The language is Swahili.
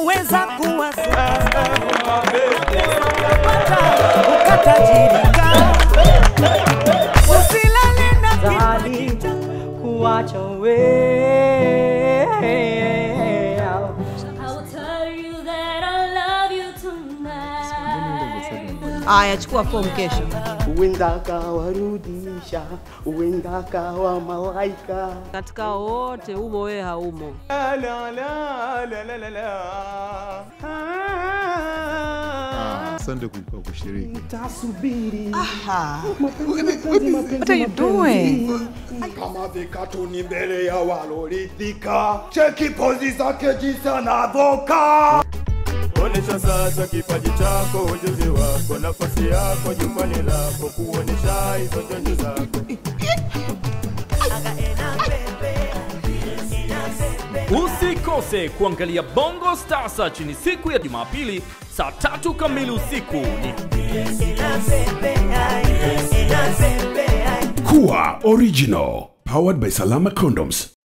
unaweza kuwa superstar. Pesa ukapata, ukatajirika. Usilale na Sahali kipaji chako. kuwacha wewe. I'll tell you that I love you tonight. Aya, chukua fomu kesho. Uenda kawarudisha, uenda kawa malaika. Katika wote humo wewe haumo. La, la, la, la, la, la, la. Ah. Asante kwa kushiriki. Tasubiri What are you doing? kama vikatuni mbele ya walorithika, cheki pozi zake jinsi anavoka. Onesha sasa kipaji chako, ujuzi wako, nafasi yako, jukwani lako, kuonesha hizo njonjo zako. Usikose kuangalia Bongo Star Search ni siku ya Jumapili saa tatu kamili usiku. Ni Kuwa Original. Powered by Salama Condoms.